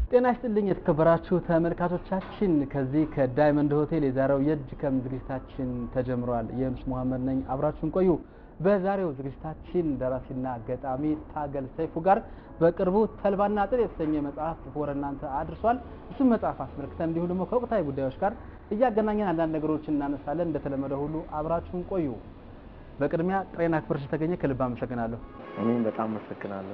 ጤና ይስጥልኝ የተከበራችሁ ተመልካቾቻችን፣ ከዚህ ከዳይመንድ ሆቴል የዛሬው የእጅ ከም ዝግጅታችን ተጀምሯል። የኑስ መሐመድ ነኝ፣ አብራችሁን ቆዩ። በዛሬው ዝግጅታችን ደራሲና ገጣሚ ታገል ሰይፉ ጋር በቅርቡ ተልባና ጥጥ የተሰኘ መጽሐፍ ጽፎ ወደ እናንተ አድርሷል። እሱም መጽሐፍ አስመልክተን እንዲሁም ደግሞ ከወቅታዊ ጉዳዮች ጋር እያገናኘን አንዳንድ ነገሮችን እናነሳለን። እንደተለመደ ሁሉ አብራችሁን ቆዩ። በቅድሚያ ጥሬና ክብር ስለተገኘ ከልብ አመሰግናለሁ። እኔም በጣም አመሰግናለሁ።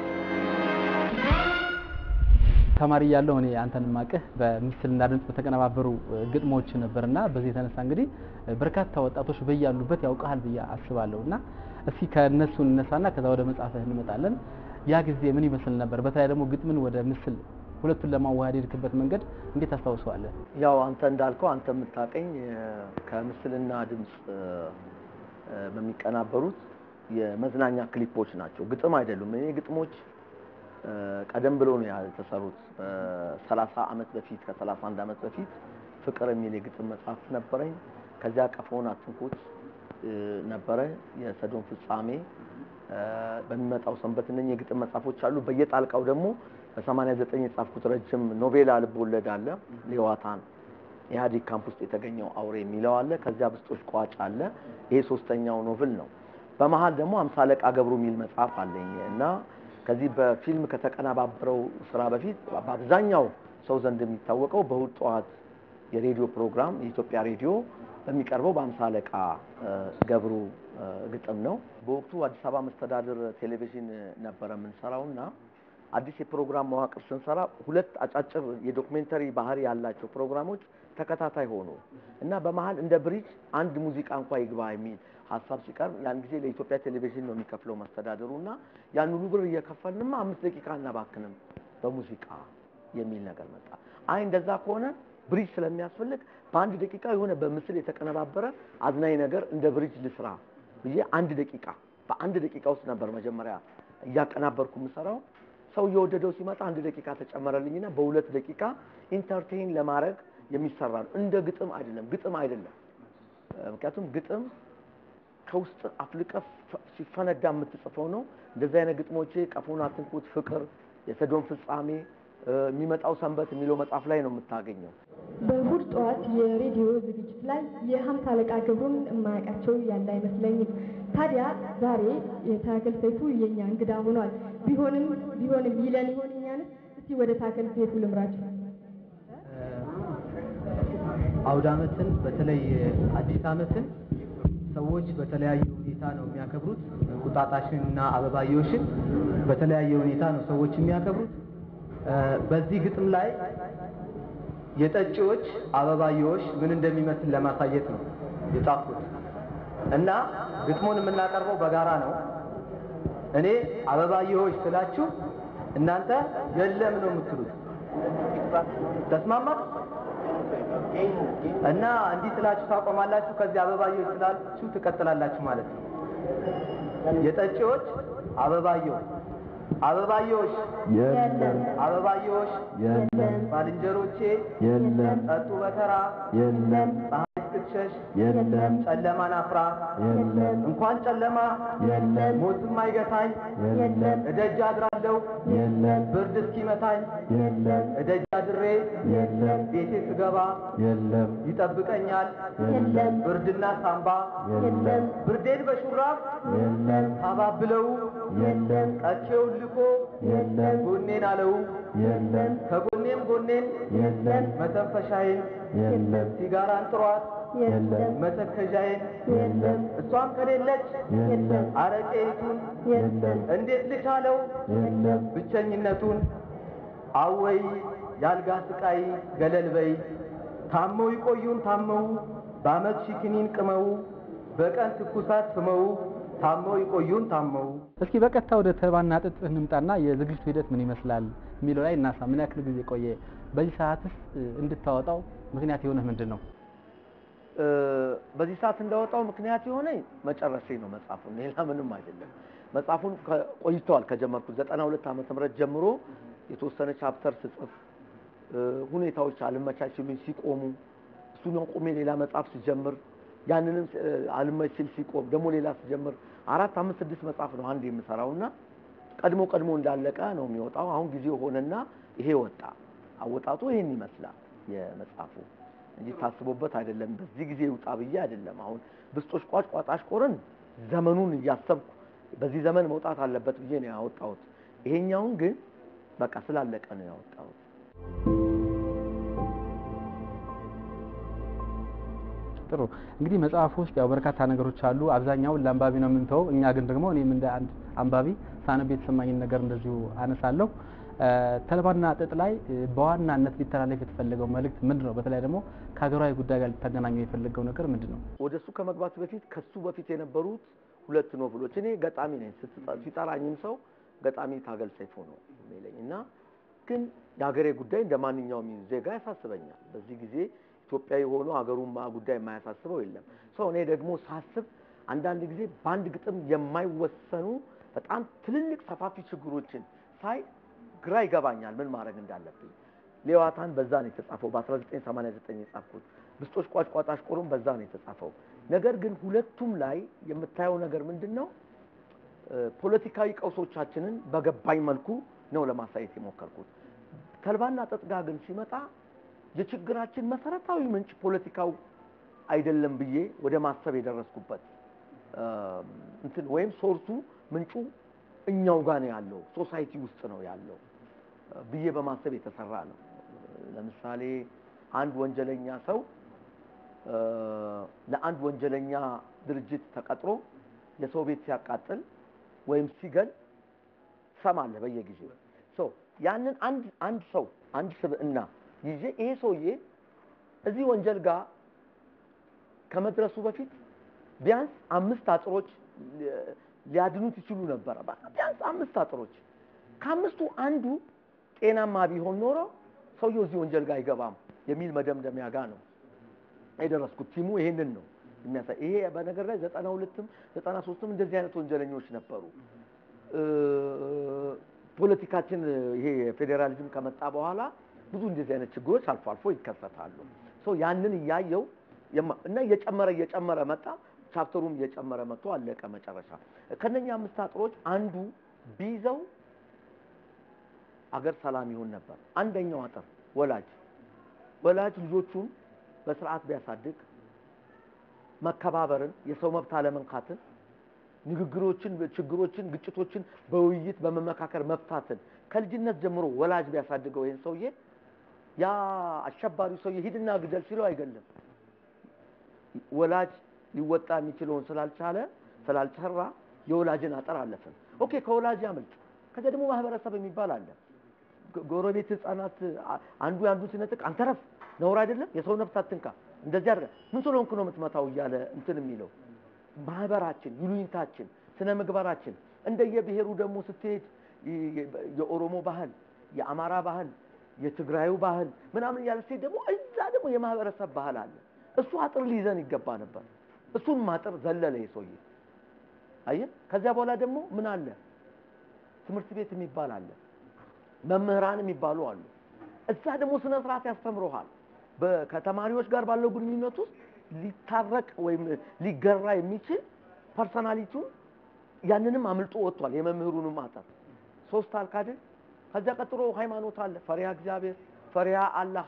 ተማሪ እያለሁ እኔ አንተን ማቅህ በምስልና ድምጽ በተቀነባበሩ ግጥሞች ነበርና በዚህ የተነሳ እንግዲህ በርካታ ወጣቶች በያሉበት ያውቃል ብዬ አስባለሁ። እና እስኪ ከእነሱ እንነሳና ከዛ ወደ መጽሐፍህ እንመጣለን። ያ ጊዜ ምን ይመስል ነበር? በተለይ ደግሞ ግጥምን ወደ ምስል ሁለቱን ለማዋሃድ የሄድክበት መንገድ እንዴት ታስታውሰዋለህ? ያው አንተ እንዳልከው አንተ የምታቀኝ ከምስልና ድምጽ በሚቀናበሩት የመዝናኛ ክሊፖች ናቸው። ግጥም አይደሉም። እኔ ግጥሞች ቀደም ብሎ ነው የተሰሩት። በሰላሳ ዓመት በፊት ከሰላሳ አንድ ዓመት በፊት ፍቅር የሚል የግጥም መጽሐፍ ነበረኝ። ከዚያ ቀፎን አትንኩት ነበረ። የሰዶም ፍጻሜ በሚመጣው ሰንበት እነኚህ የግጥም መጽሐፎች አሉ። በየጣልቃው ደግሞ በሰማንያ ዘጠኝ የጻፍኩት ረጅም ኖቬላ ልብ ወለድ አለ። ሌዋታን ኢህአዴግ ካምፕ ውስጥ የተገኘው አውሬ የሚለው አለ። ከዚያ ብስጦች ቋጭ አለ። ይሄ ሶስተኛው ኖቭል ነው። በመሀል ደግሞ አምሳ አለቃ ገብሩ የሚል መጽሐፍ አለኝ እና ከዚህ በፊልም ከተቀነባበረው ስራ በፊት በአብዛኛው ሰው ዘንድ የሚታወቀው በእሑድ ጠዋት የሬዲዮ ፕሮግራም የኢትዮጵያ ሬዲዮ በሚቀርበው በአምሳ አለቃ ገብሩ ግጥም ነው። በወቅቱ አዲስ አበባ መስተዳድር ቴሌቪዥን ነበረ የምንሰራው እና አዲስ የፕሮግራም መዋቅር ስንሰራ ሁለት አጫጭር የዶክሜንተሪ ባህሪ ያላቸው ፕሮግራሞች ተከታታይ ሆኑ እና በመሀል እንደ ብሪጅ አንድ ሙዚቃ እንኳ ይግባ የሚል ሀሳብ ሲቀርብ ያን ጊዜ ለኢትዮጵያ ቴሌቪዥን ነው የሚከፍለው መስተዳድሩ እና ያን ሁሉ ብር እየከፈልንማ አምስት ደቂቃ እናባክንም በሙዚቃ የሚል ነገር መጣ። አይ እንደዛ ከሆነ ብሪጅ ስለሚያስፈልግ በአንድ ደቂቃ የሆነ በምስል የተቀነባበረ አዝናኝ ነገር እንደ ብሪጅ ልስራ ብዬ አንድ ደቂቃ በአንድ ደቂቃ ውስጥ ነበር መጀመሪያ እያቀናበርኩ የምሰራው። ሰው እየወደደው ሲመጣ አንድ ደቂቃ ተጨመረልኝና በሁለት ደቂቃ ኢንተርቴይን ለማድረግ የሚሰራ ነው። እንደ ግጥም አይደለም፣ ግጥም አይደለም። ምክንያቱም ግጥም ከውስጥ አፍልቀ ሲፈነዳ የምትጽፈው ነው። እንደዚህ አይነት ግጥሞቼ ቀፎን አትንኩት፣ ፍቅር፣ የሰዶም ፍጻሜ፣ የሚመጣው ሰንበት የሚለው መጽሐፍ ላይ ነው የምታገኘው። በእሑድ ጠዋት የሬዲዮ ዝግጅት ላይ የሀምሳ አለቃ ገብሩን የማያውቃቸው ያለ አይመስለኝም። ታዲያ ዛሬ የታገል ሰይፉ የኛ እንግዳ ሆኗል። ቢሆንም ቢሆንም ይለን ይሆን እኛንስ? እስቲ ወደ ታገል ሰይፉ ልምራችሁ። አውደ ዓመትን በተለይ አዲስ ዓመትን ሰዎች በተለያየ ሁኔታ ነው የሚያከብሩት። እንቁጣጣሽን እና አበባየዎሽን በተለያየ ሁኔታ ነው ሰዎች የሚያከብሩት። በዚህ ግጥም ላይ የጠጪዎች አበባየዎች ምን እንደሚመስል ለማሳየት ነው የጻፍኩት እና ግጥሙን የምናቀርበው በጋራ ነው። እኔ አበባየዎች ስላችሁ እናንተ የለም ነው የምትሉት። ተስማማ እና እንዲህ ስላችሁ ታቆማላችሁ። ከዚህ አበባየዎች ስላችሁ ትቀጥላላችሁ ማለት ነው። የጠጪዎች አበባየዎች አበባየዎች የለም አበባየዎች የለም ባልንጀሮቼ የለም ጠጡ በተራ የለም ፀሐይ እስክትሸሽ የለም ጨለማን አፍራ የለም እንኳን ጨለማ የለም ሞትም አይገታኝ የለም እደጅ አድራለሁ የለም ብርድ እስኪመታኝ የለም እደጅ አድሬ የለም ቤቴ ስገባ የለም ይጠብቀኛል የለም ብርድና ሳምባ የለም ብርዴን በሹራብ የለም አባብለው የለም ቀቼውን ልኮ የለም ጎኔን አለው የለም ከጎኔም ጎኔን የለም መተንፈሻዬን የለም ሲጋራን ጥሯት የለም መተከዣዬን የለም እሷም ከሌለች የለም አረቄቱን የለም እንዴት ልቻለው የለም ብቸኝነቱን አወይ ያልጋ ስቃይ ገለል በይ ታመው ይቆዩን ታመው በአመት ሺክኒን ቅመው በቀን ትኩሳት ስመው ታመው ይቆዩን ታመው እስኪ በቀጥታ ወደ ተልባና ጥጥ እንምጣና የዝግጅቱ ሂደት ምን ይመስላል የሚለው ላይ እናሳ። ምን ያክል ጊዜ ቆየ? በዚህ ሰዓትስ እንድታወጣው ምክንያት የሆነህ ምንድን ነው? በዚህ ሰዓት እንዳወጣው ምክንያት የሆነኝ መጨረሴ ነው መጽሐፉን፣ ሌላ ምንም አይደለም። መጽሐፉን ከ- ቆይተዋል ከጀመርኩት ዘጠና ሁለት ዓመተ ምህረት ጀምሮ የተወሰነ ቻፕተር ስጽፍ እ፣ ሁኔታዎች አልመቻች ሲሉኝ ሲቆሙ እሱን ቁሜ ሌላ መጽሐፍ ስጀምር ያንንም እ፣ አልመች ሲል ሲቆም ደግሞ ሌላ ስጀምር አራት አምስት ስድስት መጽሐፍ ነው አንድ የምሰራው እና ቀድሞ ቀድሞ እንዳለቀ ነው የሚወጣው። አሁን ጊዜው ሆነና ይሄ ወጣ። አወጣጡ ይሄን ይመስላል የመጽሐፉ እንጂ ታስቦበት አይደለም። በዚህ ጊዜ ይውጣ ብዬ አይደለም። አሁን ብስጦች ቋጭ ቋጣሽ ቆርን ዘመኑን እያሰብኩ በዚህ ዘመን መውጣት አለበት ብዬ ነው ያወጣሁት። ይሄኛውን ግን በቃ ስላለቀ ነው ያወጣሁት። ጥሩ እንግዲህ መጽሐፉ ውስጥ ያው በርካታ ነገሮች አሉ። አብዛኛውን ለአንባቢ ነው የምንተወው። እኛ ግን ደግሞ እኔም እንደ አንድ አንባቢ ሳነብ የተሰማኝን ነገር እንደዚሁ አነሳለሁ። ተልባና ጥጥ ላይ በዋናነት ሊተላለፍ የተፈለገው መልእክት ምንድን ነው? በተለይ ደግሞ ከሀገራዊ ጉዳይ ጋር ሊተገናኘው የፈለገው ነገር ምንድን ነው? ወደ እሱ ከመግባት በፊት ከሱ በፊት የነበሩት ሁለት ኖቭሎች እኔ ገጣሚ ነኝ። ስትጠ- ሲጠራኝም ሰው ገጣሚ ታገል ሰይፉ ነው የሚለኝ እና ግን የሀገሬ ጉዳይ እንደ ማንኛውም ዜጋ ያሳስበኛል። በዚህ ጊዜ ኢትዮጵያዊ ሆኖ ሀገሩን ማ- ጉዳይ የማያሳስበው የለም። ሰው እኔ ደግሞ ሳስብ አንዳንድ ጊዜ በአንድ ግጥም የማይወሰኑ በጣም ትልልቅ ሰፋፊ ችግሮችን ሳይ ግራ ይገባኛል ምን ማድረግ እንዳለብኝ። ሌዋታን በዛ ነው የተጻፈው፣ በ1989 የጻፍኩት። ብስጦች ቋጭ ቋጣሽ ቆሮም በዛ ነው የተጻፈው። ነገር ግን ሁለቱም ላይ የምታየው ነገር ምንድን ነው? እ፣ ፖለቲካዊ ቀውሶቻችንን በገባኝ መልኩ ነው ለማሳየት የሞከርኩት። ተልባና ጥጥ ጋር ግን ሲመጣ የችግራችን መሰረታዊ ምንጭ ፖለቲካው አይደለም ብዬ ወደ ማሰብ የደረስኩበት እ፣ እንትን ወይም ሶርሱ ምንጩ እኛው ጋር ነው ያለው፣ ሶሳይቲ ውስጥ ነው ያለው እ፣ ብዬ በማሰብ የተሰራ ነው። ለምሳሌ አንድ ወንጀለኛ ሰው እ፣ ለአንድ ወንጀለኛ ድርጅት ተቀጥሮ የሰው ቤት ሲያቃጥል ወይም ሲገል ትሰማለህ በየጊዜው ሶ ያንን አንድ አንድ ሰው አንድ ስብዕና ይዤ ይሄ ሰውዬ እዚህ ወንጀል ጋር ከመድረሱ በፊት ቢያንስ አምስት አጥሮች ሊ- ሊያድኑት ይችሉ ነበረ። በቃ ቢያንስ አምስት አጥሮች ከአምስቱ አንዱ ጤናማ ቢሆን ኖሮ ሰውየው እዚህ ወንጀል ጋር አይገባም የሚል መደምደሚያ ጋር ነው የደረስኩት። ቲሙ ይሄንን ነው የሚያሳይ። ይሄ በነገር ላይ ዘጠና ሁለትም ዘጠና ሶስትም እንደዚህ አይነት ወንጀለኞች ነበሩ። እ፣ ፖለቲካችን ይሄ ፌዴራሊዝም ከመጣ በኋላ ብዙ እንደዚህ አይነት ችግሮች አልፎ አልፎ ይከሰታሉ። ሶ ያንን እያየው የማ- እና እየጨመረ እየጨመረ መጣ። ቻፕተሩም እየጨመረ መጥቶ አለቀ መጨረሻ። ከነኛ አምስት አጥሮች አንዱ ቢይዘው አገር ሰላም ይሆን ነበር። አንደኛው አጥር ወላጅ ወላጅ ልጆቹን በስርዓት ቢያሳድግ መከባበርን፣ የሰው መብት አለመንካትን፣ ንግግሮችን፣ ችግሮችን፣ ግጭቶችን በውይይት በመመካከር መፍታትን ከልጅነት ጀምሮ ወላጅ ቢያሳድገው ይህን ሰውዬ ያ አሸባሪው ሰውዬ ሂድና ግደል ሲለው አይገልም። ወላጅ ሊወጣ የሚችለውን ስላልቻለ ስላልሰራ የወላጅን አጥር አለፍን። ኦኬ ከወላጅ ያመልጥ። ከዚያ ደግሞ ማህበረሰብ የሚባል አለ። ጎ- ጎረቤት ህፃናት አ- አንዱ የአንዱን ሲነጥቅ አንተ ረፍ ነውር አይደለም፣ የሰው ነፍስ አትንካ፣ እንደዚህ አድርገህ ምን ስለሆንክ ነው የምትመታው እያለ እንትን የሚለው ማህበራችን፣ ይሉኝታችን፣ ስነ ምግባራችን እንደየብሔሩ ደግሞ ስትሄድ ይ- የ- የኦሮሞ ባህል፣ የአማራ ባህል፣ የትግራዩ ባህል ምናምን እያለ ስትሄድ ደግሞ እዛ ደግሞ የማህበረሰብ ባህል አለ። እሱ አጥር ሊይዘን ይገባ ነበር። እሱን ማጥር ዘለለ የሰውዬ አየህ። ከዚያ በኋላ ደግሞ ምን አለ? ትምህርት ቤት የሚባል አለ። መምህራን የሚባሉ አሉ። እዛ ደግሞ ስነ ስርዓት ያስተምረሃል። በ- ከተማሪዎች ጋር ባለው ግንኙነት ውስጥ ሊታረቅ ወይም ሊገራ የሚችል ፐርሰናሊቲው ያንንም አምልጦ ወጥቷል። የመምህሩንም አጠር ሶስት አልካድን። ከዚያ ቀጥሎ ሃይማኖት አለ። ፈሪሃ እግዚአብሔር፣ ፈሪሃ አላህ።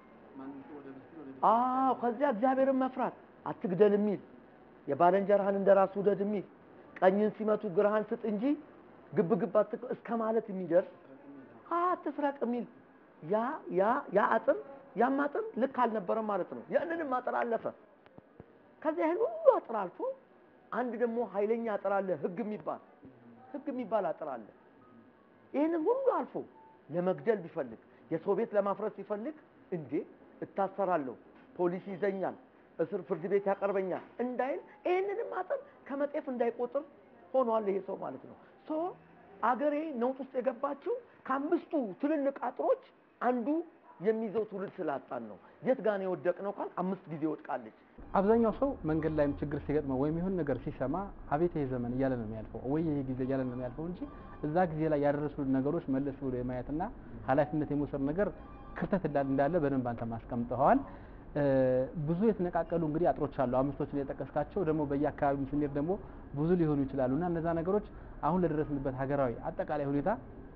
አዎ ከዚያ እግዚአብሔርን መፍራት፣ አትግደል የሚል የባልንጀራህን እንደ ራስ ውደድ የሚል ቀኝን ሲመቱ ግራህን ስጥ እንጂ ግብ ግብ አትቅ- እስከ ማለት የሚደርስ አትስረቅ የሚል ያ ያ ያ አጥር ያም አጥር ልክ አልነበረም ማለት ነው። ያንንም አጥር አለፈ። ከዚያ ይህን ሁሉ አጥር አልፎ አንድ ደግሞ ኃይለኛ አጥር አለ፣ ህግ የሚባል ህግ የሚባል አጥር አለ። ይህንን ሁሉ አልፎ ለመግደል ቢፈልግ የሰው ቤት ለማፍረስ ቢፈልግ እንዴ እታሰራለሁ፣ ፖሊስ ይዘኛል፣ እስር ፍርድ ቤት ያቀርበኛል እንዳይል ይህንንም አጥር ከመጤፍ እንዳይቆጥር ሆኗል ይሄ ሰው ማለት ነው። ሶ አገሬ ነውጥ ውስጥ የገባችው ከአምስቱ ትልልቅ አጥሮች አንዱ የሚይዘው ትውልድ ስላጣን ነው። የት ጋር ነው የወደቅነው ካል አምስት ጊዜ ወድቃለች። አብዛኛው ሰው መንገድ ላይም ችግር ሲገጥመው ወይም የሆነ ነገር ሲሰማ አቤት ይሄ ዘመን እያለ ነው የሚያልፈው፣ ወይ ይሄ ጊዜ እያለ ነው የሚያልፈው እንጂ እዛ ጊዜ ላይ ያደረሱ ነገሮች መለስ ብሎ የማየትና ኃላፊነት የመውሰድ ነገር ክፍተት እንዳለ እንዳለ በደንብ አንተ ማስቀምጠዋል። ብዙ የተነቃቀሉ እንግዲህ አጥሮች አሉ። አምስቶችን የጠቀስካቸው ደግሞ በየአካባቢው ስንሄድ ደግሞ ብዙ ሊሆኑ ይችላሉ እና እነዛ ነገሮች አሁን ለደረስንበት ሀገራዊ አጠቃላይ ሁኔታ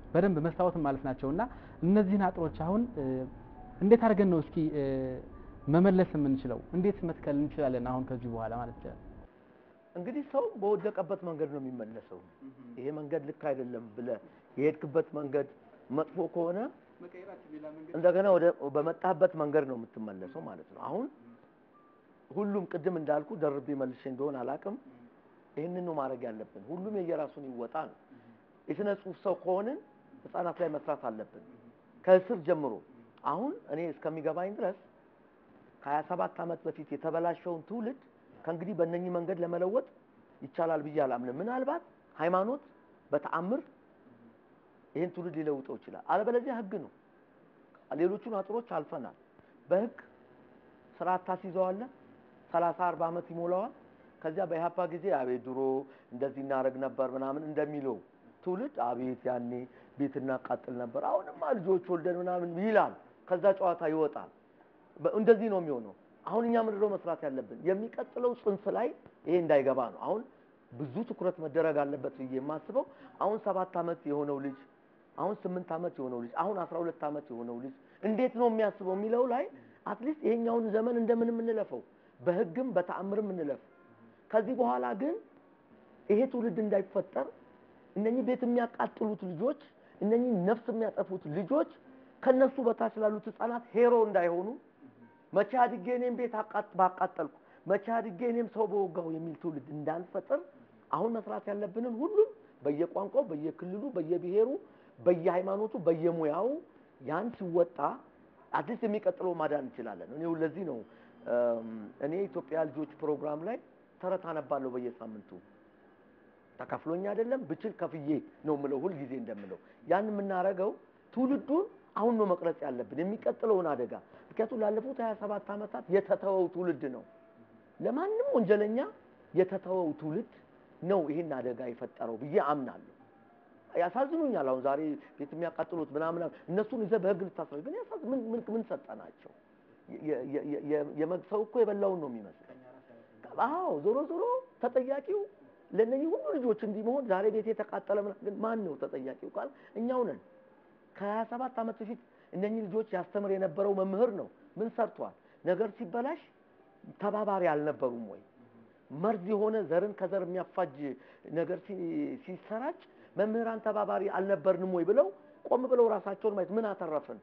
በደንብ መስታወትም ማለት ናቸው እና እነዚህን አጥሮች አሁን እ፣ እንዴት አድርገን ነው እስኪ እ፣ መመለስ የምንችለው? እንዴት መትከል እንችላለን? አሁን ከዚህ በኋላ ማለት ይቻላል። እንግዲህ ሰው በወደቀበት መንገድ ነው የሚመለሰው። ይሄ መንገድ ልክ አይደለም ብለህ የሄድክበት መንገድ መጥፎ ከሆነ እንደገና ወደ በመጣህበት መንገድ ነው የምትመለሰው ማለት ነው። አሁን ሁሉም ቅድም እንዳልኩ ደርቤ መልሼ እንደሆነ አላውቅም። ይህንን ነው ማድረግ ያለብን። ሁሉም የየራሱን ይወጣ ነው። የስነ ጽሁፍ ሰው ከሆንን ህፃናት ላይ መስራት አለብን ከስር ጀምሮ። አሁን እኔ እስከሚገባኝ ድረስ ከሀያ ሰባት ዓመት በፊት የተበላሸውን ትውልድ ከእንግዲህ በእነኚህ መንገድ ለመለወጥ ይቻላል ብዬ አላምንም። ምናልባት ሃይማኖት በተአምር ይህን ትውልድ ሊለውጠው ይችላል። አለበለዚያ ህግ ነው። ሌሎቹን አጥሮች አልፈናል። በህግ ስርዓት ታስይዘዋለህ። ሰላሳ አርባ ዓመት ይሞላዋል። ከዚያ በኢህአፓ ጊዜ አቤት ድሮ እንደዚህ እናደርግ ነበር ምናምን እንደሚለው ትውልድ አቤት ያኔ ቤት እናቃጥል ነበር፣ አሁንማ ልጆች ወልደን ምናምን ይላል። ከዛ ጨዋታ ይወጣል። በ- እንደዚህ ነው የሚሆነው። አሁን እኛ ምንድነው መስራት ያለብን? የሚቀጥለው ጽንፍ ላይ ይሄ እንዳይገባ ነው። አሁን ብዙ ትኩረት መደረግ አለበት ብዬ የማስበው አሁን ሰባት ዓመት የሆነው ልጅ አሁን ስምንት ዓመት የሆነው ልጅ አሁን አስራ ሁለት ዓመት የሆነው ልጅ እንዴት ነው የሚያስበው የሚለው ላይ አትሊስት ይሄኛውን ዘመን እንደምን የምንለፈው በህግም በተአምርም እንለፍ። ከዚህ በኋላ ግን ይሄ ትውልድ እንዳይፈጠር እነኚህ ቤት የሚያቃጥሉት ልጆች እነኚህ ነፍስ የሚያጠፉት ልጆች ከነሱ በታች ላሉት ህፃናት ሄሮ እንዳይሆኑ መቼ አድጌ እኔም ቤት አቃጥ- ባቃጠልኩ መቼ አድጌ እኔም ሰው በወጋው የሚል ትውልድ እንዳንፈጥር አሁን መስራት ያለብንን ሁሉም በየቋንቋው፣ በየክልሉ፣ በየብሔሩ፣ በየሃይማኖቱ፣ በየሙያው ያን ሲወጣ አትሊስት የሚቀጥለው ማዳን እንችላለን። እኔ ለዚህ ነው እም፣ እኔ ኢትዮጵያ ልጆች ፕሮግራም ላይ ተረት አነባለሁ በየሳምንቱ ተከፍሎኝ አይደለም ብችል ከፍዬ ነው የምለው ሁል ጊዜ እንደምለው ያን የምናደርገው ትውልዱን አሁን ነው መቅረጽ ያለብን የሚቀጥለውን አደጋ ምክንያቱም ላለፉት 27 ዓመታት የተተወው ትውልድ ነው ለማንም ወንጀለኛ የተተወው ትውልድ ነው ይህን አደጋ የፈጠረው ብዬ አምናለሁ ያሳዝኑኛል አሁን ዛሬ ቤት የሚያቃጥሉት ምናምን እነሱን ይዘህ በህግ ልታስረግ ግን ያሳዝ ምን ምን ምን ሰጠናቸው የ- የ- የ- የ- የመግሰው እኮ የበላውን ነው የሚመስለው አዎ ዞሮ ዞሮ ተጠያቂው ለእነኚህ ሁሉ ልጆች እንዲህ መሆን ዛሬ ቤት የተቃጠለ ምናምን ግን ማን ነው ተጠያቂው ካል እኛው ነን ከሀያ ሰባት ዓመት በፊት እነኚህ ልጆች ያስተምር የነበረው መምህር ነው ምን ሰርቷል ነገር ሲበላሽ ተባባሪ አልነበሩም ወይ መርዝ የሆነ ዘርን ከዘር የሚያፋጅ ነገር ሲ- ሲሰራጭ መምህራን ተባባሪ አልነበርንም ወይ ብለው ቆም ብለው ራሳቸውን ማየት ምን አተረፍን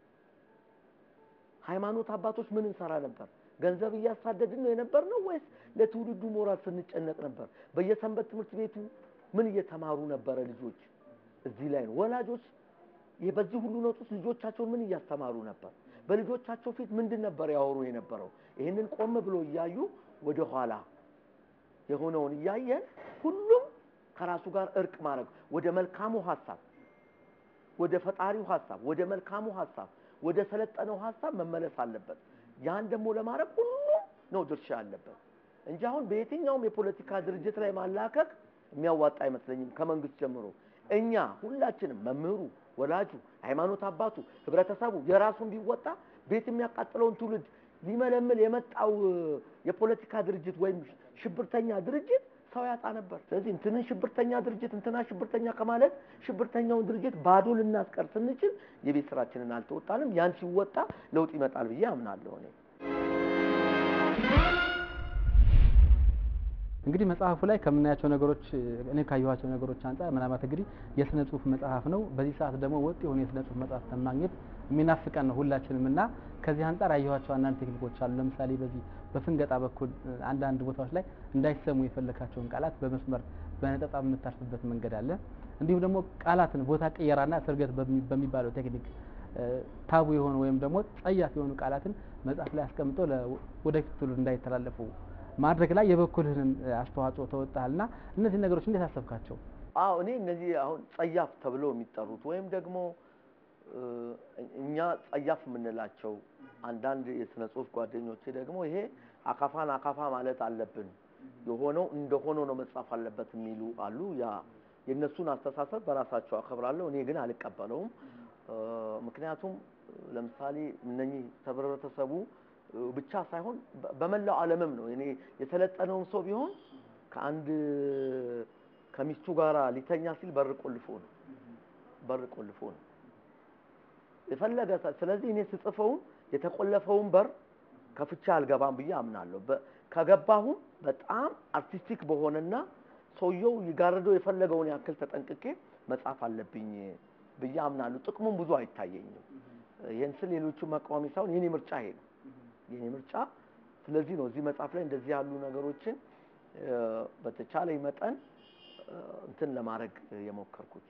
ሃይማኖት አባቶች ምን እንሰራ ነበር ገንዘብ እያሳደድን ነው የነበር ነው ወይስ ለትውልዱ ሞራል ስንጨነቅ ነበር በየሰንበት ትምህርት ቤቱ ምን እየተማሩ ነበረ ልጆች እዚህ ላይ ነው ወላጆች ይህ በዚህ ሁሉ ነውጥ ውስጥ ልጆቻቸውን ምን እያስተማሩ ነበር በልጆቻቸው ፊት ምንድን ነበር ያወሩ የነበረው ይህንን ቆም ብሎ እያዩ ወደ ኋላ የሆነውን እያየን ሁሉም ከራሱ ጋር እርቅ ማድረግ ወደ መልካሙ ሀሳብ ወደ ፈጣሪው ሀሳብ ወደ መልካሙ ሀሳብ ወደ ሰለጠነው ሀሳብ መመለስ አለበት ያን ደግሞ ለማድረግ ሁሉም ነው ድርሻ ያለበት እንጂ አሁን በየትኛውም የፖለቲካ ድርጅት ላይ ማላከክ የሚያዋጣ አይመስለኝም ከመንግስት ጀምሮ እኛ ሁላችንም መምህሩ ወላጁ ሃይማኖት አባቱ ህብረተሰቡ የራሱን ቢወጣ ቤት የሚያቃጥለውን ትውልድ ሊመለምል የመጣው እ፣ የፖለቲካ ድርጅት ወይም ሽብርተኛ ድርጅት ሰው ያጣ ነበር ስለዚህ እንትንን ሽብርተኛ ድርጅት እንትና ሽብርተኛ ከማለት ሽብርተኛውን ድርጅት ባዶ ልናስቀር ስንችል የቤት ስራችንን አልተወጣንም ያን ሲወጣ ለውጥ ይመጣል ብዬ አምናለሁ እኔ እንግዲህ መጽሐፉ ላይ ከምናያቸው ነገሮች እኔ ካየኋቸው ነገሮች አንጻር ምናልባት እንግዲህ የስነ ጽሁፍ መጽሐፍ ነው። በዚህ ሰዓት ደግሞ ወጥ የሆነ የስነ ጽሁፍ መጽሐፍ ማግኘት የሚናፍቀን ነው ሁላችንም እና ከዚህ አንጻር ያየኋቸው አንዳንድ ቴክኒኮች አሉ። ለምሳሌ በዚህ በፍንገጣ በኩል እ፣ አንዳንድ ቦታዎች ላይ እንዳይሰሙ የፈለካቸውን ቃላት በመስመር በነጠጣ የምታርፍበት መንገድ አለ። እንዲሁም ደግሞ ቃላትን ቦታ ቅየራና ስርገት በሚ- በሚባለው ቴክኒክ እ፣ ታቡ የሆኑ ወይም ደግሞ ጸያፍ የሆኑ ቃላትን መጽሐፍ ላይ አስቀምጦ ለ- ወደፊት ትውልድ እንዳይተላለፉ ማድረግ ላይ የበኩልህን እ፣ አስተዋጽኦ ተወጣልና እነዚህ ነገሮች እንዴት አሰብካቸው? አዎ እኔ እነዚህ አሁን ጸያፍ ተብለው የሚጠሩት ወይም ደግሞ እ፣ እኛ ጸያፍ የምንላቸው አንዳንድ የስነ ጽሁፍ ጓደኞቼ ደግሞ ይሄ አካፋን አካፋ ማለት አለብን የሆነው እንደሆነው ነው መጻፍ አለበት የሚሉ አሉ። ያ የእነሱን አስተሳሰብ በራሳቸው አከብራለሁ፣ እኔ ግን አልቀበለውም። እ፣ ምክንያቱም እ፣ ለምሳሌ እነኚህ ህብረተሰቡ እ፣ ብቻ ሳይሆን በ- በመላው ዓለምም ነው እኔ የሰለጠነውን ሰው ቢሆን ከአንድ ከሚስቱ ጋር ሊተኛ ሲል በር ቆልፎ ነው በር ቆልፎ ነው የፈለገ ሰ- ስለዚህ እኔ ስጽፈውም የተቆለፈውን በር ከፍቻ አልገባም ብዬ አምናለሁ። በ- ከገባሁም በጣም አርቲስቲክ በሆነና ሰውየው ይጋርደው የፈለገውን ያክል ተጠንቅቄ መጻፍ አለብኝ ብዬ አምናለሁ። ጥቅሙም ብዙ አይታየኝም። ይህን ስል ሌሎቹ መቃወሚ ሳይሆን የኔ ምርጫ ይሄ ነው የኔ ምርጫ። ስለዚህ ነው እዚህ መጽሐፍ ላይ እንደዚህ ያሉ ነገሮችን እ፣ በተቻለኝ መጠን እ፣ እንትን ለማድረግ የሞከርኩት።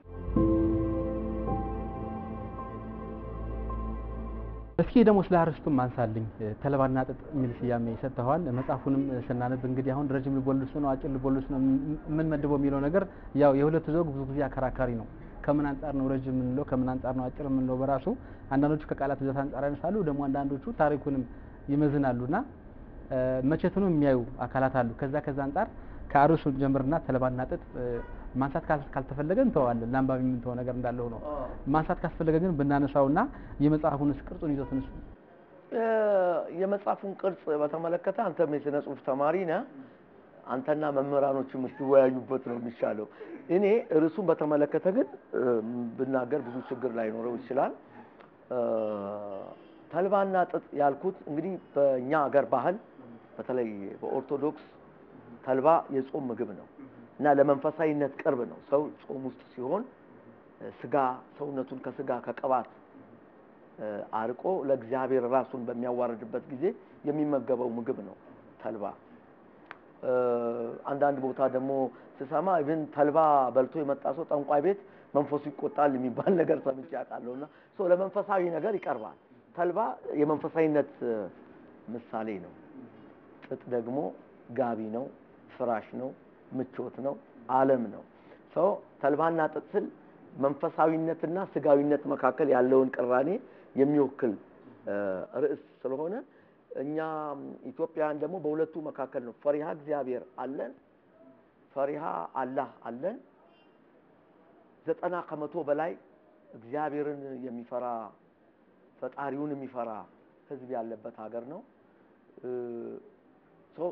እስኪ ደግሞ ስለ አርስቱም አንሳልኝ። ተልባና ጥጥ የሚል ስያሜ ሰጥተዋል። መጽሐፉንም ስናነብ እንግዲህ አሁን ረጅም ልቦለድ ነው አጭር ልቦለድ ነው የምንመድበው የሚለው ነገር ያው የሁለቱ ዘውግ ብዙ ጊዜ አከራካሪ ነው። ከምን አንጻር ነው ረጅም የምንለው፣ ከምን አንጻር ነው አጭር የምንለው በራሱ አንዳንዶቹ ከቃላት ብዛት አንጻር ያነሳሉ፣ ደግሞ አንዳንዶቹ ታሪኩንም ይመዝናሉና እ፣ መቼቱንም የሚያዩ አካላት አሉ። ከዛ ከዛ አንጻር ከአርዕስቱ ጀምርና ተልባና ጥጥ እ፣ ማንሳት ካል- ካልተፈለገ እንተዋለን። ለአንባቢ የምንተው ነገር እንዳለው ነው። ማንሳት ካስፈለገ ግን ብናነሳውና የመጽሐፉንስ ቅርጹን ይዘቱንስ እ፣ የመጽሐፉን ቅርጽ በተመለከተ አንተም የስነ ጽሁፍ ተማሪ ነህ። አንተና መምህራኖች የምትወያዩበት ነው የሚሻለው። እኔ ርዕሱን በተመለከተ ግን እ፣ ብናገር ብዙ ችግር ላይኖረው ይችላል። እ፣ ተልባና ጥጥ ያልኩት እንግዲህ በእኛ ሀገር ባህል በተለይ በኦርቶዶክስ ተልባ የጾም ምግብ ነው እና ለመንፈሳዊነት ቅርብ ነው። ሰው ጾም ውስጥ ሲሆን እ፣ ስጋ ሰውነቱን ከስጋ ከቅባት እ፣ አርቆ ለእግዚአብሔር ራሱን በሚያዋርድበት ጊዜ የሚመገበው ምግብ ነው ተልባ። እ፣ አንዳንድ ቦታ ደግሞ ስሰማ ኢቭን ተልባ በልቶ የመጣ ሰው ጠንቋይ ቤት መንፈሱ ይቆጣል የሚባል ነገር ሰምቼ አውቃለሁ። እና ሰው ለመንፈሳዊ ነገር ይቀርባል። ተልባ የመንፈሳዊነት እ፣ ምሳሌ ነው። ጥጥ ደግሞ ጋቢ ነው፣ ፍራሽ ነው፣ ምቾት ነው፣ ዓለም ነው። ሰው ተልባና ጥጥ ስል መንፈሳዊነትና ስጋዊነት መካከል ያለውን ቅራኔ የሚወክል እ፣ ርዕስ ስለሆነ እኛ ኢትዮጵያውያን ደግሞ በሁለቱ መካከል ነው። ፈሪሃ እግዚአብሔር አለን፣ ፈሪሃ አላህ አለን። ዘጠና ከመቶ በላይ እግዚአብሔርን የሚፈራ ፈጣሪውን የሚፈራ ሕዝብ ያለበት ሀገር ነው። እ፣ ሶ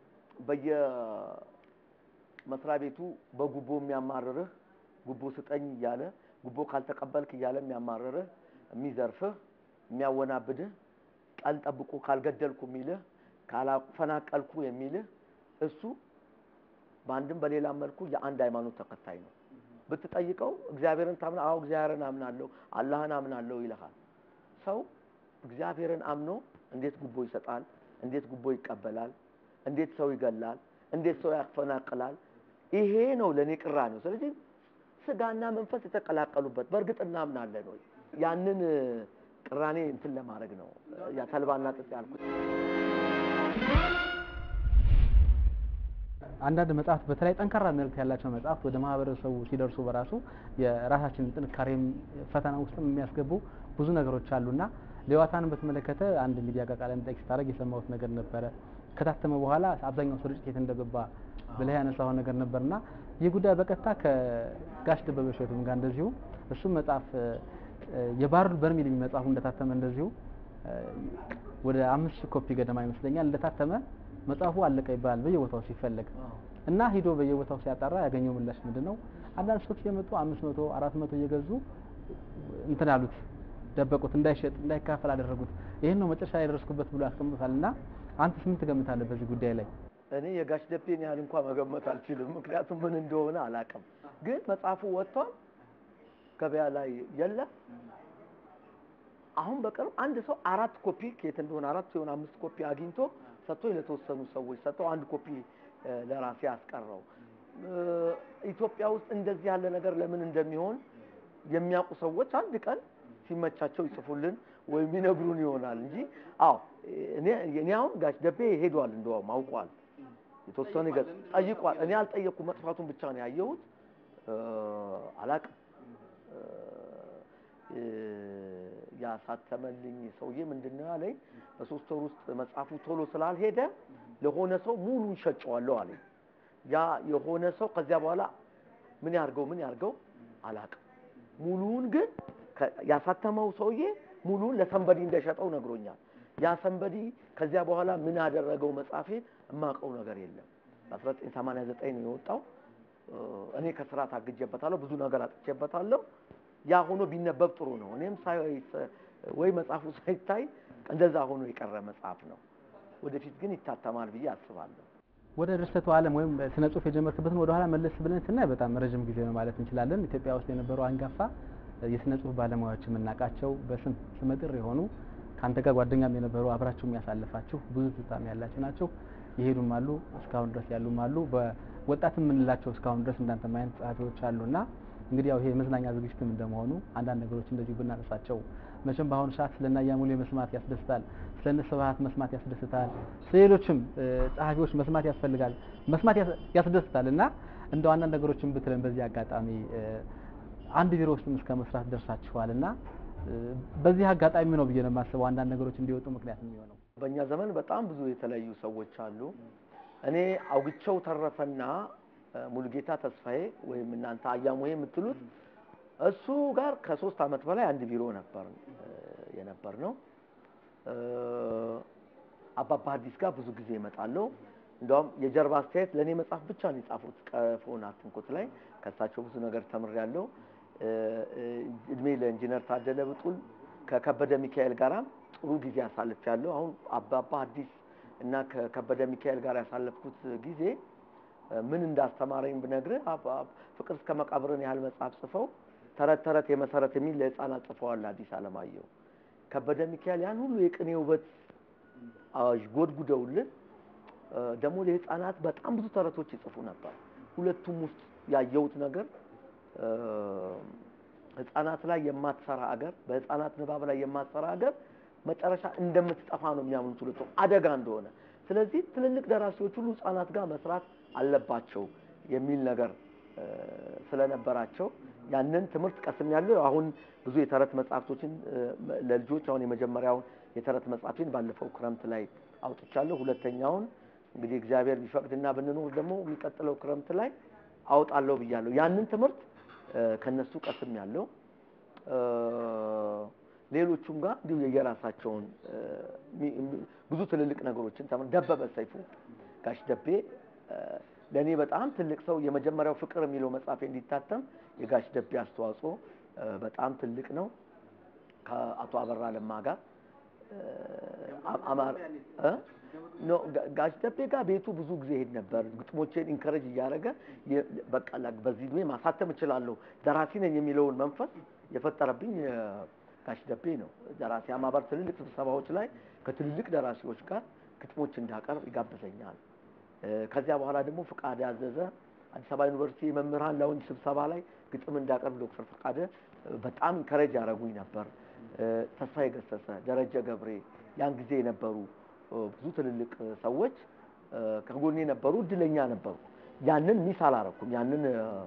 በየመስሪያ ቤቱ በጉቦ የሚያማርርህ ጉቦ ስጠኝ እያለ ጉቦ ካልተቀበልክ እያለ የሚያማርርህ የሚዘርፍህ የሚያወናብድህ ቀን ጠብቆ ካልገደልኩ የሚልህ ካላፈናቀልኩ የሚልህ እሱ በአንድም በሌላም መልኩ የአንድ ሃይማኖት ተከታይ ነው። ብትጠይቀው እግዚአብሔርን ታምና? አዎ እግዚአብሔርን አምናለሁ፣ አላህን አምናለሁ ይልሃል። ሰው እግዚአብሔርን አምኖ እንዴት ጉቦ ይሰጣል? እንዴት ጉቦ ይቀበላል? እንዴት ሰው ይገላል? እንዴት ሰው ያፈናቅላል? ይሄ ነው ለእኔ ቅራኔው። ስለዚህ ስጋና መንፈስ የተቀላቀሉበት በእርግጥ እናምናለን ወይ? ያንን እ፣ ቅራኔ እንትን ለማድረግ ነው ያ ተልባና ጥጥ ያልኩት። አንዳንድ መጽሐፍት በተለይ ጠንካራ መልእክት ያላቸው መጽሐፍት ወደ ማህበረሰቡ ሲደርሱ በራሱ የራሳችንን ጥንካሬም ፈተና ውስጥም የሚያስገቡ ብዙ ነገሮች አሉና ሌዋታንን በተመለከተ አንድ ሚዲያ ጋር ቃለ መጠይቅ ስታደርግ የሰማሁት ነገር ነበረ። ከታተመ በኋላ አብዛኛው ስርጭት የት እንደገባ ብለህ ያነሳው ነገር ነበርና ይህ ጉዳይ በቀጥታ ከጋሽ ደበበ እሸቱም ጋር እንደዚሁ እሱም መጽሐፍ እ፣ የባህር በርሜል የሚል መጽሐፉ እንደታተመ እንደዚሁ እ፣ ወደ አምስት ሺህ ኮፒ ገደማ ይመስለኛል እንደታተመ መጽሐፉ አለቀ ይባላል በየቦታው ሲፈለግ እና ሂዶ በየቦታው ሲያጣራ ያገኘው ምላሽ ምንድን ነው? አንዳንድ ሰዎች የመጡ አምስት መቶ አራት መቶ እየገዙ እንትን አሉት፣ ደበቁት፣ እንዳይሸጥ እንዳይካፈል አደረጉት። ይህን ነው መጨረሻ ላይ የደረስኩበት ብሎ ያስቀምጡታል። እና አንተስ ምን ትገምታለህ በዚህ ጉዳይ ላይ? እኔ የጋሽ ደቤን ያህል እንኳን መገመት አልችልም፣ ምክንያቱም ምን እንደሆነ አላውቅም። ግን መጽሐፉ ወጥቷል፣ ገበያ ላይ የለም። አሁን በቅርብ አንድ ሰው አራት ኮፒ ከየት እንደሆነ አራት ሲሆን አምስት ኮፒ አግኝቶ ሰጥቶ ለተወሰኑ ሰዎች ሰጥተው አንድ ኮፒ እ፣ ለራሴ አስቀረው። እ፣ ኢትዮጵያ ውስጥ እንደዚህ ያለ ነገር ለምን እንደሚሆን የሚያውቁ ሰዎች አንድ ቀን ሲመቻቸው ይጽፉልን ወይም ይነግሩን ይሆናል እንጂ አዎ እኔ እኔ አሁን ጋሽ ደቤ ሄዷል፣ እንደውም አውቋል፣ የተወሰነ ገጽ ጠይቋል። እኔ አልጠየቅኩም፣ መጥፋቱን ብቻ ነው ያየሁት። እ፣ አላቅም እ፣ ያሳተመልኝ ሰውዬ ምንድን ነው ያለኝ፣ በሶስት ወር ውስጥ መጽሐፉ ቶሎ ስላልሄደ ለሆነ ሰው ሙሉን ሸጨዋለሁ አለኝ። ያ የሆነ ሰው ከዚያ በኋላ ምን ያርገው ምን ያርገው አላቅም። ሙሉውን ግን ከ- ያሳተመው ሰውዬ ሙሉውን ለሰንበዲ እንደሸጠው ነግሮኛል። ያ ሰንበዲ ከዚያ በኋላ ምን ያደረገው መጽሐፌ የማውቀው ነገር የለም። በ1989 ነው የወጣው። እ፣ እኔ ከስራ ታግጄበታለሁ፣ ብዙ ነገር አጥቼበታለሁ። ያ ሆኖ ቢነበብ ጥሩ ነው። እኔም ሳይ ወይ መጽሐፉ ሳይታይ እንደዛ ሆኖ የቀረ መጽሐፍ ነው። ወደፊት ግን ይታተማል ብዬ አስባለሁ። ወደ ድርሰቱ ዓለም ወይም ስነ ጽሁፍ የጀመርክበትን ወደ ኋላ መለስ ብለን ስናይ በጣም ረጅም ጊዜ ነው ማለት እንችላለን። ኢትዮጵያ ውስጥ የነበሩ አንጋፋ የስነ ጽሁፍ ባለሙያዎች የምናውቃቸው በስም ስመጥር የሆኑ ከአንተ ጋር ጓደኛም የነበሩ አብራችሁ የሚያሳልፋችሁ ብዙ ትዝታም ያላችሁ ናቸው። የሄዱም አሉ፣ እስካሁን ድረስ ያሉም አሉ። በወጣት የምንላቸው እስካሁን ድረስ እንዳንተ አይነት ጸሐፊዎች አሉና እንግዲህ ያው ይሄ የመዝናኛ ዝግጅትም እንደመሆኑ አንዳንድ ነገሮች እንደዚሁ ብናነሳቸው መቼም በአሁኑ ሰዓት ስለና ያሙሌ መስማት ያስደስታል፣ ስለነ ስብሀት መስማት ያስደስታል፣ ስለሌሎችም ጸሐፊዎች መስማት ያስፈልጋል መስማት ያስደስታል እና እንደው አንዳንድ ነገሮችን ብትለን በዚህ አጋጣሚ አንድ ቢሮ ውስጥም እስከ መስራት ደርሳችኋል እና በዚህ አጋጣሚ ነው ብዬ ነው የማስበው አንዳንድ ነገሮች እንዲወጡ ምክንያት የሚሆነው። በእኛ ዘመን በጣም ብዙ የተለያዩ ሰዎች አሉ። እኔ አውግቸው ተረፈና ሙሉጌታ ተስፋዬ ወይም እናንተ አያሙ የምትሉት እሱ ጋር ከሶስት ዓመት በላይ አንድ ቢሮ ነበር የነበር ነው። አባባ ሐዲስ ጋር ብዙ ጊዜ እመጣለሁ። እንደውም የጀርባ አስተያየት ለእኔ መጽሐፍ ብቻ ነው የጻፉት ቀፎን አትንኩት ላይ ከእሳቸው ብዙ ነገር ተምሬያለሁ። እድሜ ለኢንጂነር ታደለ ብጡል ከከበደ ሚካኤል ጋራም ጥሩ ጊዜ አሳልፌያለሁ። አሁን አባባ ሐዲስ እና ከከበደ ሚካኤል ጋር ያሳለፍኩት ጊዜ ምን እንዳስተማረኝ ብነግርህ ፍቅር እስከ መቃብርን ያህል መጽሐፍ ጽፈው ተረት ተረት የመሰረት የሚል ለህፃናት ጽፈዋል አዲስ አለማየሁ። ከበደ ሚካኤል ያን ሁሉ የቅኔ ውበት ጎድጉደውልን ደግሞ ለህፃናት በጣም ብዙ ተረቶች ይጽፉ ነበር። ሁለቱም ውስጥ ያየሁት ነገር ህፃናት ላይ የማትሰራ አገር፣ በህፃናት ንባብ ላይ የማትሰራ አገር መጨረሻ እንደምትጠፋ ነው የሚያምኑት ሁለቱም አደጋ እንደሆነ። ስለዚህ ትልልቅ ደራሲዎች ሁሉ ህፃናት ጋር መስራት አለባቸው የሚል ነገር ስለነበራቸው ያንን ትምህርት ቀስም ያለው አሁን ብዙ የተረት መጽሐፍቶችን ለልጆች አሁን የመጀመሪያውን የተረት መጽሐፌን ባለፈው ክረምት ላይ አውጥቻለሁ። ሁለተኛውን እንግዲህ እግዚአብሔር ቢፈቅድና ብንኖር ደግሞ የሚቀጥለው ክረምት ላይ አውጣለሁ ብያለሁ። ያንን ትምህርት ከነሱ ቀስም ያለው ሌሎቹም ጋር እንዲሁ የየራሳቸውን ብዙ ትልልቅ ነገሮችን ተምር ደበበ ሰይፉ ጋሽ ደቤ ለእኔ በጣም ትልቅ ሰው የመጀመሪያው ፍቅር የሚለው መጽሐፌ እንዲታተም የጋሽ ደቤ አስተዋጽኦ በጣም ትልቅ ነው። ከአቶ አበራ ለማ ጋር አማር ኖ ጋሽ ደቤ ጋር ቤቱ ብዙ ጊዜ ሄድ ነበር። ግጥሞቼን ኢንከረጅ እያደረገ በቃ በዚህ ዕድሜ ማሳተም እችላለሁ ደራሲ ነኝ የሚለውን መንፈስ የፈጠረብኝ ጋሽ ደቤ ነው። ደራሲ ማህበር ትልልቅ ስብሰባዎች ላይ ከትልልቅ ደራሲዎች ጋር ግጥሞች እንዳቀርብ ይጋብዘኛል። ከዚያ በኋላ ደግሞ ፍቃደ ያዘዘ አዲስ አበባ ዩኒቨርሲቲ የመምህራን ላውንጅ ስብሰባ ላይ ግጥም እንዳቀርብ ዶክተር ፍቃደ በጣም ኢንከረጅ ያደረጉኝ ነበር። ተስፋዬ ገሰሰ፣ ደረጀ ገብሬ ያን ጊዜ የነበሩ ብዙ ትልልቅ ሰዎች ከጎኔ ነበሩ፣ እድለኛ ነበሩ። ያንን ሚስ አላረኩም። ያንን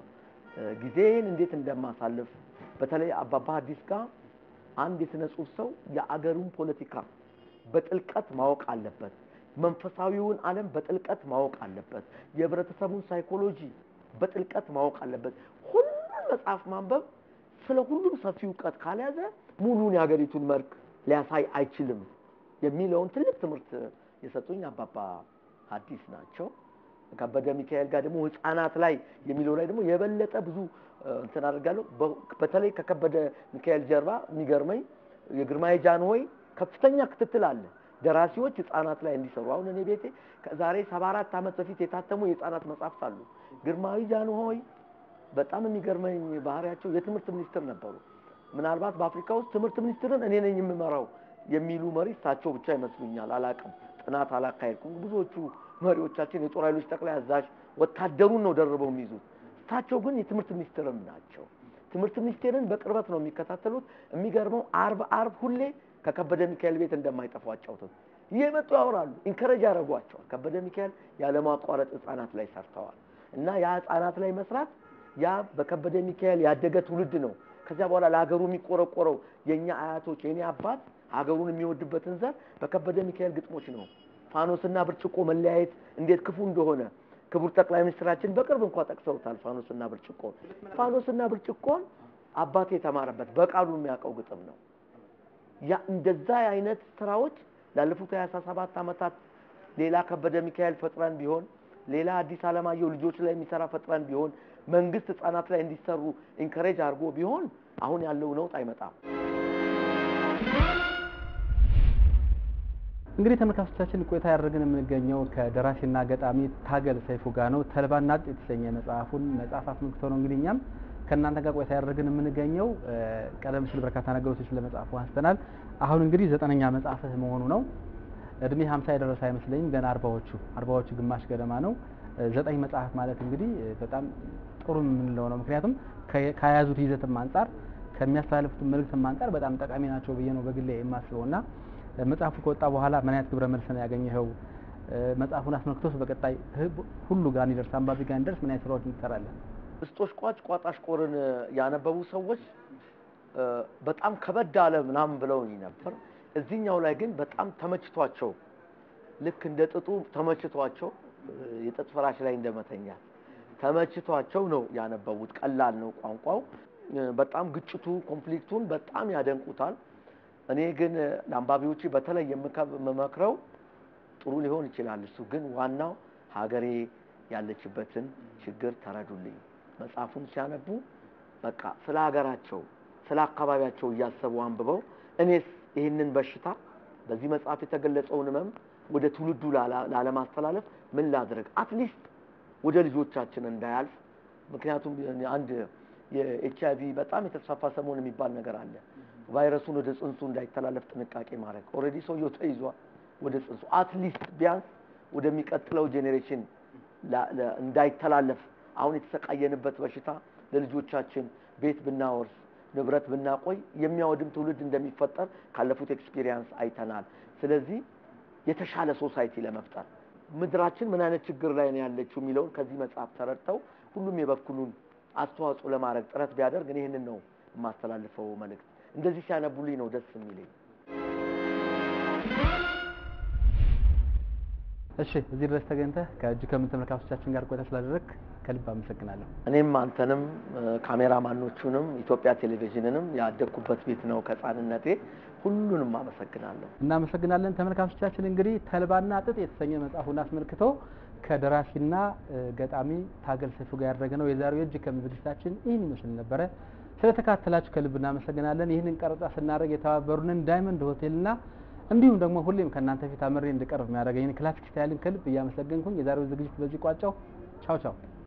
ጊዜን እንዴት እንደማሳልፍ በተለይ አባባ ሐዲስ ጋር አንድ የሥነ ጽሑፍ ሰው የአገሩን ፖለቲካ በጥልቀት ማወቅ አለበት። መንፈሳዊውን ዓለም በጥልቀት ማወቅ አለበት። የህብረተሰቡን ሳይኮሎጂ በጥልቀት ማወቅ አለበት። ሁሉን መጽሐፍ ማንበብ ስለ ሁሉም ሰፊ እውቀት ካልያዘ ሙሉን የሀገሪቱን መልክ ሊያሳይ አይችልም የሚለውን ትልቅ ትምህርት የሰጡኝ አባባ ሐዲስ ናቸው። ከበደ ሚካኤል ጋር ደግሞ ህፃናት ላይ የሚለው ላይ ደግሞ የበለጠ ብዙ እንትን አድርጋለሁ። በተለይ ከከበደ ሚካኤል ጀርባ የሚገርመኝ የግርማይ ጃንሆይ ከፍተኛ ክትትል አለ። ደራሲዎች ህፃናት ላይ እንዲሰሩ አሁን እኔ ቤቴ ከዛሬ ሰባ አራት ዓመት በፊት የታተሙ የህፃናት መጽሐፍት አሉ። ግርማዊ ጃንሆይ በጣም የሚገርመኝ ባህሪያቸው የትምህርት ሚኒስትር ነበሩ። ምናልባት በአፍሪካ ውስጥ ትምህርት ሚኒስትርን እኔ ነኝ የምመራው የሚሉ መሪ እሳቸው ብቻ ይመስሉኛል። አላቅም፣ ጥናት አላካሄድኩም። ብዙዎቹ መሪዎቻችን የጦር ኃይሎች ጠቅላይ አዛዥ ወታደሩን ነው ደርበው የሚይዙት። እሳቸው ግን የትምህርት ሚኒስትርም ናቸው። ትምህርት ሚኒስቴርን በቅርበት ነው የሚከታተሉት። የሚገርመው አርብ አርብ ሁሌ ከከበደ ሚካኤል ቤት እንደማይጠፉ አጫውተው እየመጡ ያወራሉ፣ ኢንከረጅ ያደርጓቸዋል። ከበደ ሚካኤል ያለማቋረጥ ህፃናት ላይ ሰርተዋል እና ያ ህፃናት ላይ መስራት ያ በከበደ ሚካኤል ያደገ ትውልድ ነው። ከዚያ በኋላ ለሀገሩ የሚቆረቆረው የእኛ አያቶች የእኔ አባት ሀገሩን የሚወድበትን ዘር በከበደ ሚካኤል ግጥሞች ነው። ፋኖስና ብርጭቆ መለያየት እንዴት ክፉ እንደሆነ ክቡር ጠቅላይ ሚኒስትራችን በቅርብ እንኳ ጠቅሰውታል። ፋኖስና ብርጭቆ ፋኖስና ብርጭቆን አባቴ የተማረበት በቃሉ የሚያውቀው ግጥም ነው። ያ እንደዛ አይነት ስራዎች ላለፉት 27 ዓመታት ሌላ ከበደ ሚካኤል ፈጥረን ቢሆን ሌላ አዲስ አለማየሁ ልጆች ላይ የሚሰራ ፈጥረን ቢሆን መንግስት ህጻናት ላይ እንዲሰሩ ኢንከሬጅ አድርጎ ቢሆን አሁን ያለው ነውጥ አይመጣም። እንግዲህ ተመልካቾቻችን ቆይታ ያደረግን የምንገኘው ከደራሲና ገጣሚ ታገል ሰይፉ ጋር ነው። ተልባና ጥጥ የተሰኘ መጽሐፉን መጽሐፍ አስመልክቶ ነው እንግዲህ እኛም ከእናንተ ጋር ቆይታ ያደረግን የምንገኘው። ቀደም ሲል በርካታ ነገሮች ስለ መጽሐፉ አንስተናል። አሁን እንግዲህ ዘጠነኛ መጽሐፍህ መሆኑ ነው። እድሜ ሀምሳ የደረሰ አይመስለኝም። ገና አርባዎቹ አርባዎቹ ግማሽ ገደማ ነው። ዘጠኝ መጽሐፍ ማለት እንግዲህ በጣም ጥሩ የምንለው ነው። ምክንያቱም ከያዙት ይዘትም አንጻር ከሚያስተላልፉት መልእክትም አንጻር በጣም ጠቃሚ ናቸው ብዬ ነው በግሌ የማስበው እና መጽሐፉ ከወጣ በኋላ ምን አይነት ግብረ መልስ ነው ያገኘኸው? መጽሐፉን አስመልክቶስ በቀጣይ ሁሉ ጋር እንዲደርስ አንባቢ ጋር እንዲደርስ ምን አይነት ስራዎች እንሰራለን? እስጦሽ ቋጭ ቋጣሽ ቆርን ያነበቡ ሰዎች በጣም ከበድ አለ ምናምን ብለውኝ ነበር። እዚህኛው ላይ ግን በጣም ተመችቷቸው ልክ እንደ ጥጡ ተመችቷቸው የጥጥ ፍራሽ ላይ እንደመተኛት ተመችቷቸው ነው ያነበቡት። ቀላል ነው ቋንቋው። በጣም ግጭቱ ኮንፍሊክቱን በጣም ያደንቁታል። እኔ ግን ለአንባቢዎች በተለይ የምመክረው ጥሩ ሊሆን ይችላል። እሱ ግን ዋናው ሀገሬ ያለችበትን ችግር ተረዱልኝ። መጽሐፉን ሲያነቡ በቃ ስለ ሀገራቸው ስለ አካባቢያቸው እያሰቡ አንብበው እኔስ ይህንን በሽታ በዚህ መጽሐፍ የተገለጸውን ህመም ወደ ትውልዱ ላለማስተላለፍ ምን ላድረግ፣ አትሊስት ወደ ልጆቻችን እንዳያልፍ። ምክንያቱም አንድ የኤች አይቪ በጣም የተስፋፋ ሰሞን የሚባል ነገር አለ። ቫይረሱን ወደ ጽንሱ እንዳይተላለፍ ጥንቃቄ ማድረግ። ኦልሬዲ ሰውየው ተይዟል ወደ ጽንሱ። አትሊስት ቢያንስ ወደሚቀጥለው ጄኔሬሽን እንዳይተላለፍ አሁን የተሰቃየንበት በሽታ ለልጆቻችን ቤት ብናወርስ ንብረት ብናቆይ የሚያወድም ትውልድ እንደሚፈጠር ካለፉት ኤክስፒሪየንስ አይተናል። ስለዚህ የተሻለ ሶሳይቲ ለመፍጠር ምድራችን ምን አይነት ችግር ላይ ነው ያለችው የሚለውን ከዚህ መጽሐፍ ተረድተው ሁሉም የበኩሉን አስተዋጽኦ ለማድረግ ጥረት ቢያደርግ እኔ ይህንን ነው የማስተላልፈው መልእክት። እንደዚህ ሲያነቡልኝ ነው ደስ የሚለኝ። እሺ፣ እዚህ ድረስ ተገኝተህ ከእጅ ከምን ተመልካቾቻችን ጋር ቆይታ ስላደረግ ከልብ አመሰግናለሁ። እኔም አንተንም ካሜራማኖቹንም ኢትዮጵያ ቴሌቪዥንንም ያደግኩበት ቤት ነው ከህፃንነቴ። ሁሉንም አመሰግናለሁ። እናመሰግናለን። ተመልካቾቻችን እንግዲህ ተልባና ጥጥ የተሰኘ መጽሐፉን አስመልክቶ ከደራሲና ገጣሚ ታገል ሰይፉ ጋር ያደረግነው የዛሬው የእጅ ከምን ዝግጅታችን ይህን ይመስል ነበረ። ስለተካተላችሁ ከልብ እናመሰግናለን። ይህንን ቀረጻ ስናደርግ የተባበሩንን ዳይመንድ ሆቴልና እንዲሁም ደግሞ ሁሌም ከእናንተ ፊት አምሬ እንድቀርብ የሚያደርገኝን ክላሲክ ስታይልን ከልብ እያመሰገንኩኝ የዛሬው ዝግጅት በዚህ ቋጫው። ቻው ቻው።